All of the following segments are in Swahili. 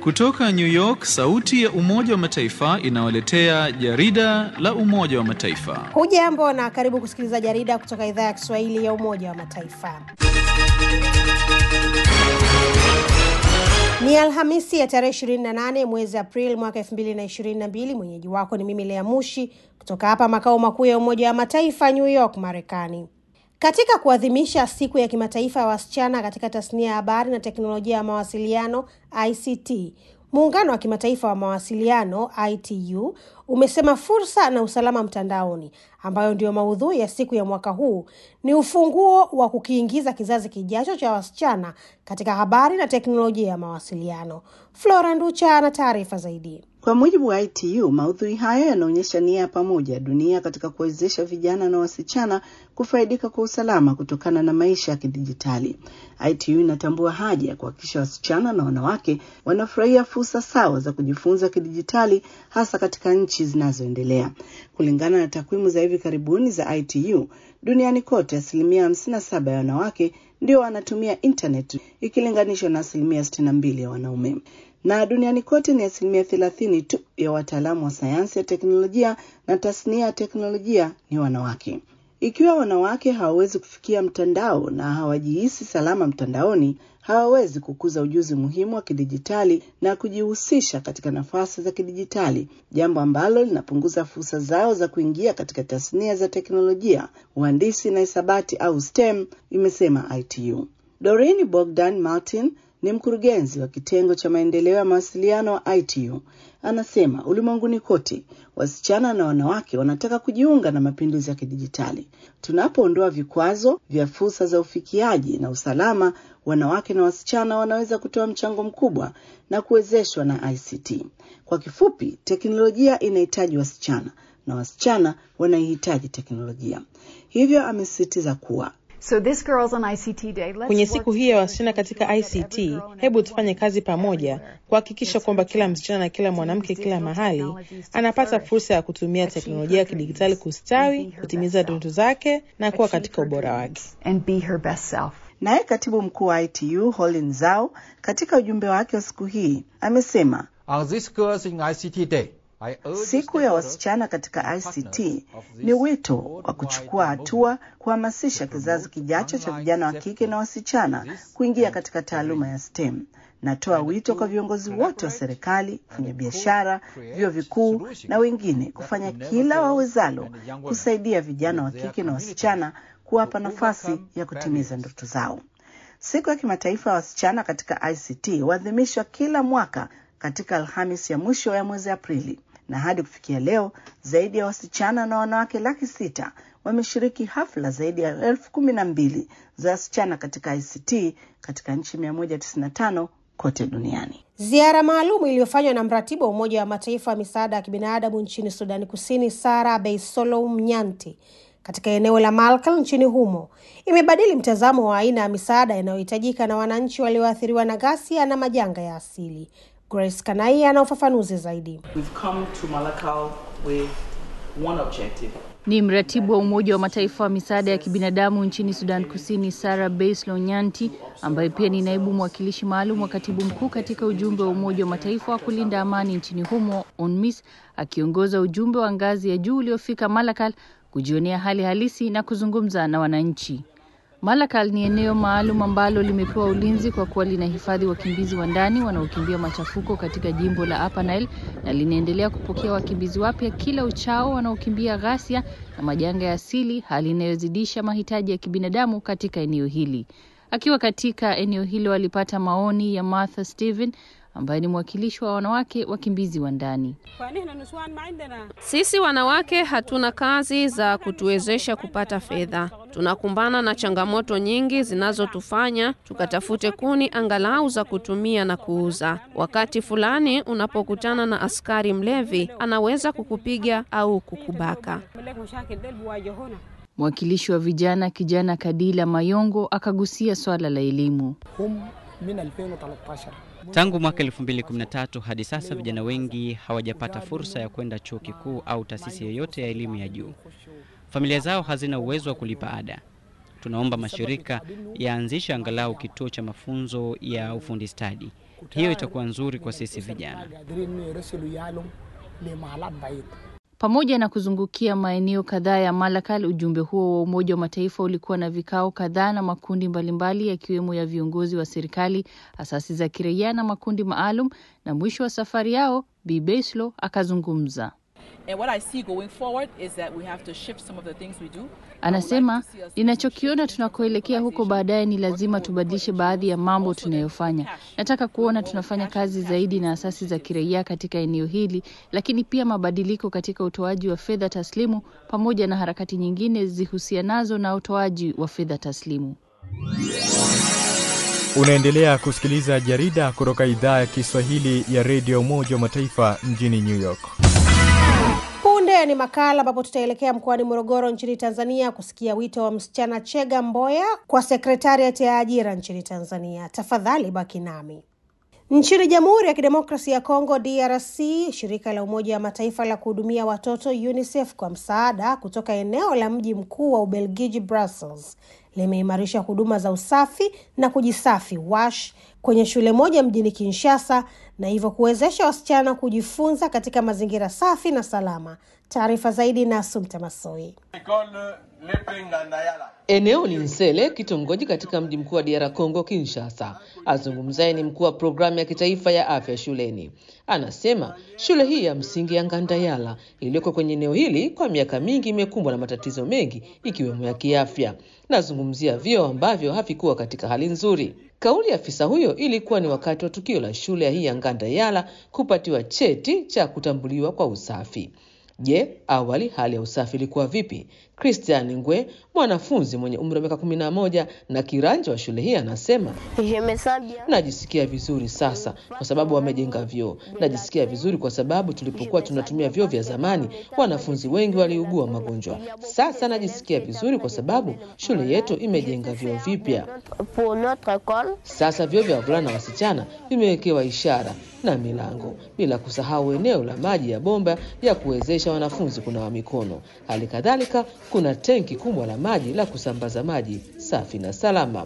Kutoka New York, sauti ya Umoja wa Mataifa inawaletea jarida la Umoja wa Mataifa. Hujambo na karibu kusikiliza jarida kutoka idhaa ya Kiswahili ya Umoja wa Mataifa. Ni Alhamisi ya tarehe 28 mwezi Aprili mwaka 2022. Mwenyeji wako ni mimi Lea Mushi kutoka hapa makao makuu ya Umoja wa Mataifa, New York, Marekani. Katika kuadhimisha siku ya kimataifa ya wasichana katika tasnia ya habari na teknolojia ya mawasiliano ICT, muungano wa kimataifa wa mawasiliano ITU umesema fursa na usalama mtandaoni, ambayo ndiyo maudhui ya siku ya mwaka huu, ni ufunguo wa kukiingiza kizazi kijacho cha wasichana katika habari na teknolojia ya mawasiliano. Flora Nducha ana taarifa zaidi. Kwa mujibu wa ITU, maudhui hayo yanaonyesha nia ya pamoja ya dunia katika kuwezesha vijana na wasichana kufaidika kwa usalama kutokana na maisha ya kidijitali. ITU inatambua haja ya kuhakikisha wasichana na wanawake wanafurahia fursa sawa za kujifunza kidijitali, hasa katika nchi zinazoendelea. Kulingana na takwimu za hivi karibuni za ITU, duniani kote asilimia hamsini na saba ya wanawake ndio wanatumia internet ikilinganishwa na asilimia sitini na mbili ya wanaume na duniani kote ni asilimia thelathini tu ya wataalamu wa sayansi ya teknolojia na tasnia ya teknolojia ni wanawake. Ikiwa wanawake hawawezi kufikia mtandao na hawajihisi salama mtandaoni, hawawezi kukuza ujuzi muhimu wa kidijitali na kujihusisha katika nafasi za kidijitali, jambo ambalo linapunguza fursa zao za kuingia katika tasnia za teknolojia, uhandisi na hisabati au STEM, imesema ITU. Doreen Bogdan Martin ni mkurugenzi wa kitengo cha maendeleo ya mawasiliano wa ITU. Anasema ulimwenguni kote wasichana na wanawake wanataka kujiunga na mapinduzi ya kidijitali. Tunapoondoa vikwazo vya fursa za ufikiaji na usalama, wanawake na wasichana wanaweza kutoa mchango mkubwa na kuwezeshwa na ICT. Kwa kifupi, teknolojia inahitaji wasichana na wasichana wanaihitaji teknolojia. Hivyo amesisitiza kuwa So this Girls on ICT Day, let's Kwenye work siku hii ya together wasichana to katika ensure that ICT, every girl and hebu every tufanye woman kazi pamoja everywhere kuhakikisha gets kwamba her kila chance msichana na kila to mwanamke use kila digital mahali technologies to anapata flourish, fursa ya kutumia achieve teknolojia ya her kidijitali dreams, kustawi, and be her kutimiza best ndoto self. zake na kuwa Achieve katika her ubora dreams wake. and be her best self. Naye katibu mkuu wa ITU Holin Zhao katika ujumbe wake wa siku hii amesema On this Girls in ICT Day, I urge siku ya stakeholders wasichana katika and ICT partners of this ni wito wa worldwide kuchukua hatua kuhamasisha to kizazi promote kijacho cha online vijana wa kike na wasichana this kuingia and katika taaluma ya STEM. Natoa and wito kwa to viongozi wote wa collaborate serikali, and wafanyabiashara, co-create vyuo vikuu solutions na wengine that kufanya enable kila girls wawezalo and young women kusaidia vijana wa with their kike na communities wasichana kuwapa to nafasi overcome ya kutimiza barriers. ndoto zao. Siku ya kimataifa ya wasichana katika ICT huadhimishwa kila mwaka katika Alhamis ya mwisho ya mwezi Aprili, na hadi kufikia leo zaidi ya wasichana na wanawake laki sita wameshiriki hafla zaidi ya elfu kumi na mbili za wasichana katika ICT katika nchi 195 kote duniani. Ziara maalum iliyofanywa na mratibu wa Umoja wa Mataifa wa misaada ya kibinadamu nchini Sudani Kusini, Sara Beisolou Nyanti, katika eneo la Malkal nchini humo imebadili mtazamo wa aina ya misaada inayohitajika na wananchi walioathiriwa na ghasia na majanga ya asili. Grace Kanai ana ufafanuzi zaidi. We've come to Malakal with one objective. Ni mratibu wa Umoja wa Mataifa wa misaada ya kibinadamu nchini Sudan Kusini, Sara Baislow Nyanti, ambaye pia ni naibu mwakilishi maalum wa katibu mkuu katika ujumbe wa Umoja wa Mataifa wa kulinda amani nchini humo, UNMISS, akiongoza ujumbe wa ngazi ya juu uliofika Malakal kujionea hali halisi na kuzungumza na wananchi. Malakal ni eneo maalum ambalo limepewa ulinzi kwa kuwa linahifadhi wakimbizi wa ndani wanaokimbia machafuko katika jimbo la Upper Nile na linaendelea kupokea wakimbizi wapya kila uchao wanaokimbia ghasia na majanga ya asili, hali inayozidisha mahitaji ya kibinadamu katika eneo hili. Akiwa katika eneo hilo, alipata maoni ya Martha Steven ambaye ni mwakilishi wa wanawake wakimbizi wa ndani. Sisi wanawake hatuna kazi za kutuwezesha kupata fedha. Tunakumbana na changamoto nyingi zinazotufanya tukatafute kuni angalau za kutumia na kuuza. Wakati fulani unapokutana na askari mlevi, anaweza kukupiga au kukubaka. Mwakilishi wa vijana kijana Kadila Mayongo akagusia swala la elimu. Tangu mwaka 2013 hadi sasa vijana wengi hawajapata fursa ya kwenda chuo kikuu au taasisi yoyote ya elimu ya juu. Familia zao hazina uwezo wa kulipa ada. Tunaomba mashirika yaanzishe angalau kituo cha mafunzo ya ufundi stadi. Hiyo itakuwa nzuri kwa sisi vijana. Pamoja na kuzungukia maeneo kadhaa ya Malakal, ujumbe huo wa Umoja wa Mataifa ulikuwa na vikao kadhaa na makundi mbalimbali yakiwemo ya viongozi wa serikali, asasi za kiraia na makundi maalum, na mwisho wa safari yao Bi Beslo akazungumza. Anasema, ninachokiona tunakoelekea huko baadaye ni lazima tubadilishe baadhi ya mambo tunayofanya. Nataka kuona tunafanya kazi zaidi na asasi za kiraia katika eneo hili, lakini pia mabadiliko katika utoaji wa fedha taslimu pamoja na harakati nyingine zihusianazo na utoaji wa fedha taslimu. Unaendelea kusikiliza jarida kutoka idhaa ya Kiswahili ya redio Umoja wa Mataifa mjini New York. Punde ni makala ambapo tutaelekea mkoani Morogoro nchini Tanzania kusikia wito wa msichana Chega Mboya kwa sekretariati ya ajira nchini Tanzania. Tafadhali baki nami. Nchini Jamhuri ya Kidemokrasia ya Kongo DRC, shirika la Umoja wa Mataifa la kuhudumia watoto UNICEF kwa msaada kutoka eneo la mji mkuu wa Ubelgiji Brussels limeimarisha huduma za usafi na kujisafi wash kwenye shule moja mjini Kinshasa na hivyo kuwezesha wasichana kujifunza katika mazingira safi na salama. Taarifa zaidi na Asumta Masoi. Eneo ni Nsele, kitongoji katika mji mkuu wa DR Congo, Kinshasa. Azungumzaye ni mkuu wa programu ya kitaifa ya afya shuleni. Anasema shule hii ya msingi ya Ngandayala iliyoko kwenye eneo hili kwa miaka mingi imekumbwa na matatizo mengi ikiwemo ya kiafya. Nazungumzia vyoo ambavyo havikuwa katika hali nzuri. Kauli ya afisa huyo ilikuwa ni wakati wa tukio la shule hii ya Ngandayala kupatiwa cheti cha kutambuliwa kwa usafi. Je, awali hali ya usafi ilikuwa vipi? Christian Ngwe, mwanafunzi mwenye umri wa miaka kumi na moja na kiranja wa shule hii, anasema najisikia vizuri sasa kwa sababu wamejenga vyoo. Najisikia vizuri kwa sababu tulipokuwa tunatumia vyoo vya zamani, wanafunzi wengi waliugua magonjwa. Sasa najisikia vizuri kwa sababu shule yetu imejenga vyoo vipya. Sasa vyoo vya wavulana na wasichana vimewekewa ishara na milango, bila kusahau eneo la maji ya bomba ya kuwezesha wanafunzi kunawa mikono. Hali kadhalika kuna tenki kubwa la maji la kusambaza maji safi na salama.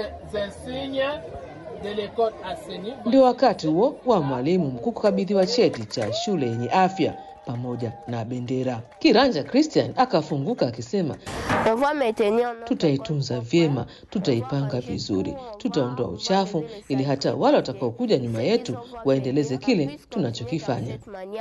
Ndio wakati huo wa mwalimu mkuu kukabidhiwa cheti cha shule yenye afya pamoja na bendera. Kiranja Christian akafunguka akisema, tutaitunza vyema, tutaipanga vizuri, tutaondoa uchafu ili hata wale watakaokuja nyuma yetu waendeleze kile tunachokifanya.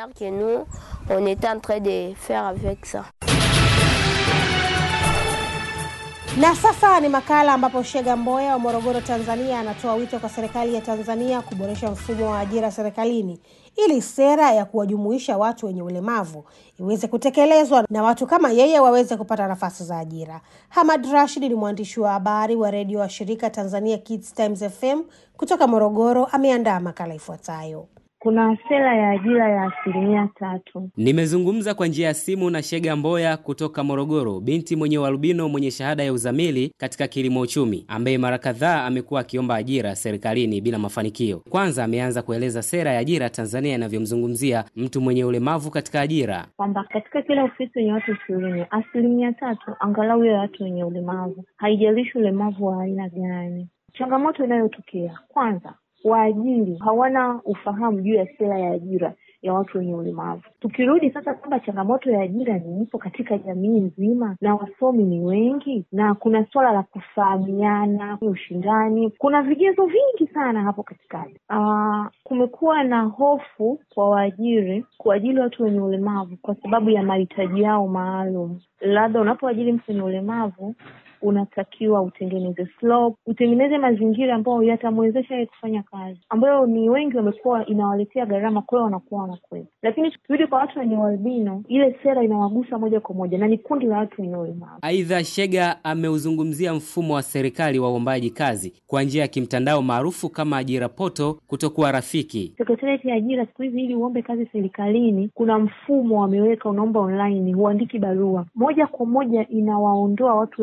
Na sasa ni makala ambapo Shega Mboya wa Morogoro, Tanzania, anatoa wito kwa serikali ya Tanzania kuboresha mfumo wa ajira serikalini ili sera ya kuwajumuisha watu wenye ulemavu iweze kutekelezwa na watu kama yeye waweze kupata nafasi za ajira. Hamad Rashid ni mwandishi wa habari wa redio wa shirika Tanzania Kids Times FM kutoka Morogoro, ameandaa makala ifuatayo. Kuna sera ya ajira ya asilimia tatu. Nimezungumza kwa njia ya simu na Shega Mboya kutoka Morogoro, binti mwenye ualbino mwenye shahada ya uzamili katika kilimo uchumi, ambaye mara kadhaa amekuwa akiomba ajira serikalini bila mafanikio. Kwanza ameanza kueleza sera ya ajira Tanzania inavyomzungumzia mtu mwenye ulemavu katika ajira, kwamba katika kila ofisi yenye watu ishirini asilimia tatu angalau ya watu wenye ulemavu, haijalishi ulemavu wa aina gani. Changamoto inayotokea kwanza waajiri hawana ufahamu juu ya sera ya ajira ya watu wenye ulemavu. Tukirudi sasa kwamba changamoto ya ajira ni ipo katika jamii nzima na wasomi ni wengi na kuna suala la kufahamiana, ushindani, kuna vigezo vingi sana hapo katikati. Uh, kumekuwa na hofu kwa waajiri kuajiri watu wenye ulemavu kwa sababu ya mahitaji yao maalum. Labda unapoajiri mtu wenye ulemavu unatakiwa utengeneze slope, utengeneze mazingira ambayo yatamwezesha yeye kufanya kazi, ambayo ni wengi wamekuwa inawaletea gharama, kwa hiyo wanakuwa wanakwenda. Lakini tukirudi kwa watu wenye ualbino, ile sera inawagusa moja kwa moja na ni kundi la watu wenye ulemavu. Aidha, Shega ameuzungumzia mfumo wa serikali wa uombaji kazi kwa njia ya kimtandao maarufu kama ajira poto kutokuwa rafiki. Sekretarieti ya ajira siku hizi, ili uombe kazi serikalini, kuna mfumo wameweka, unaomba online, huandiki barua moja kwa moja, inawaondoa watu wenye ulemavu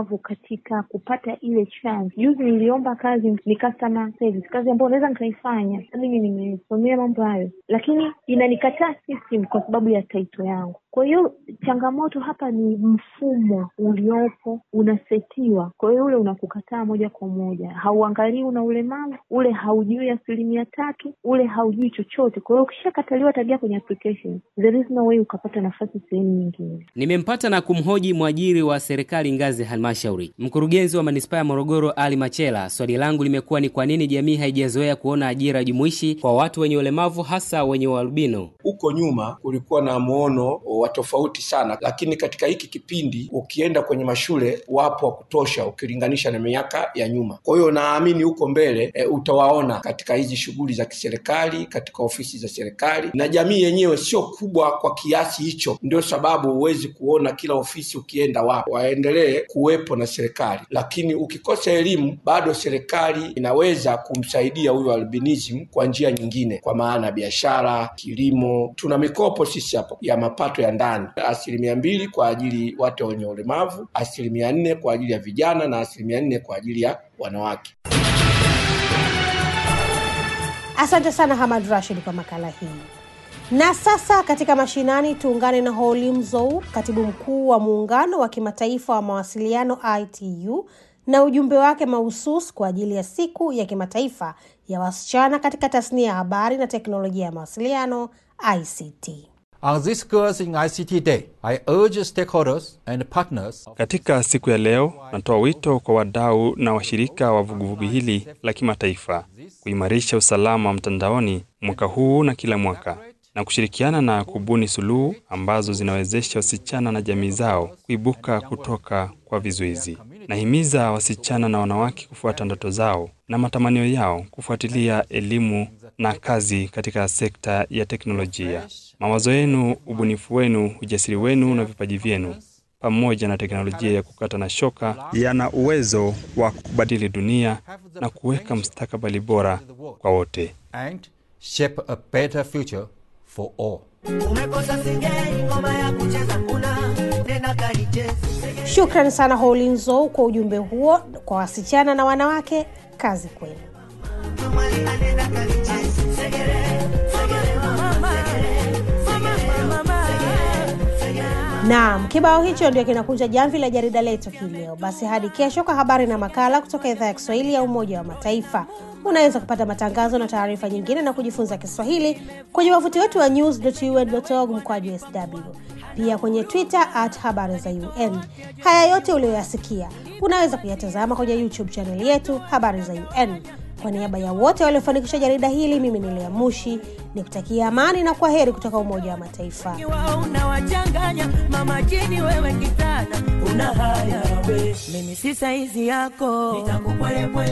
ulemavu katika kupata ile chance. Juzi niliomba kazi, ni customer service, kazi ambayo naweza nikaifanya, mimi nimesomea mambo hayo, lakini inanikataa system kwa sababu ya taito yangu. Kwa hiyo changamoto hapa ni mfumo uliopo unasetiwa, kwa hiyo ule unakukataa moja kwa moja, hauangalii una ulemavu, ule haujui asilimia tatu, ule haujui chochote. Kwa hiyo ukishakataliwa tabia kwenye application, there is no way ukapata nafasi sehemu nyingine. Nimempata na kumhoji mwajiri wa serikali ngazi ya halmashauri, mkurugenzi wa manispaa ya Morogoro Ali Machela. Swali langu limekuwa ni kwa nini jamii haijazoea kuona ajira jumuishi kwa watu wenye ulemavu, hasa wenye ualbino. Huko nyuma kulikuwa na muono wa tofauti sana, lakini katika hiki kipindi ukienda kwenye mashule wapo wa kutosha ukilinganisha na miaka ya nyuma. Kwa hiyo naamini huko mbele e, utawaona katika hizi shughuli za kiserikali, katika ofisi za serikali, na jamii yenyewe sio kubwa kwa kiasi hicho, ndio sababu huwezi kuona kila ofisi ukienda wapo. Waendelee kuwepo na serikali, lakini ukikosa elimu bado serikali inaweza kumsaidia huyo albinism kwa njia nyingine, kwa maana biashara, kilimo. Tuna mikopo sisi hapo ya mapato ya ndani, asilimia mbili kwa ajili watu wenye ulemavu, asilimia nne kwa ajili ya vijana na asilimia nne kwa ajili ya wanawake. Asante sana Hamad Rashid kwa makala hii. Na sasa katika mashinani tuungane na Holim Zou, katibu mkuu wa muungano wa kimataifa wa mawasiliano ITU, na ujumbe wake mahusus kwa ajili ya siku ya kimataifa ya wasichana katika tasnia ya habari na teknolojia ya mawasiliano ICT. On this Girls in ICT Day, I urge stakeholders and partners. Katika siku ya leo, natoa wito kwa wadau na washirika wa vuguvugu hili la kimataifa kuimarisha usalama wa mtandaoni mwaka huu na kila mwaka na kushirikiana na kubuni suluhu ambazo zinawezesha wasichana na jamii zao kuibuka kutoka kwa vizuizi. Nahimiza wasichana na wanawake kufuata ndoto zao na matamanio yao, kufuatilia elimu na kazi katika sekta ya teknolojia. Mawazo yenu, ubunifu wenu, ujasiri wenu na vipaji vyenu pamoja na teknolojia ya kukata na shoka yana uwezo wa kubadili dunia na kuweka mustakabali bora kwa wote. And shape a better future for all. Shukran sana Holinzo kwa ujumbe huo kwa wasichana na wanawake. Kazi kwenu. Naam, kibao hicho ndio kinakunja jamvi la jarida letu hii leo. Basi hadi kesho kwa habari na makala kutoka idhaa ya Kiswahili ya Umoja wa Mataifa. Unaweza kupata matangazo na taarifa nyingine na kujifunza Kiswahili kwenye wavuti wetu wa news.un.org mkwaju sw, pia kwenye Twitter at habari za UN. Haya yote uliyoyasikia unaweza kuyatazama kwenye YouTube chaneli yetu habari za UN. Kwa niaba ya wote waliofanikisha jarida hili, mimi ni Lea Mushi ni kutakia amani na kwa heri kutoka Umoja wa Mataifa. unawachanganya mama jini, wewe kitana una haya we, mimi si saizi yako, nitakupwelepwe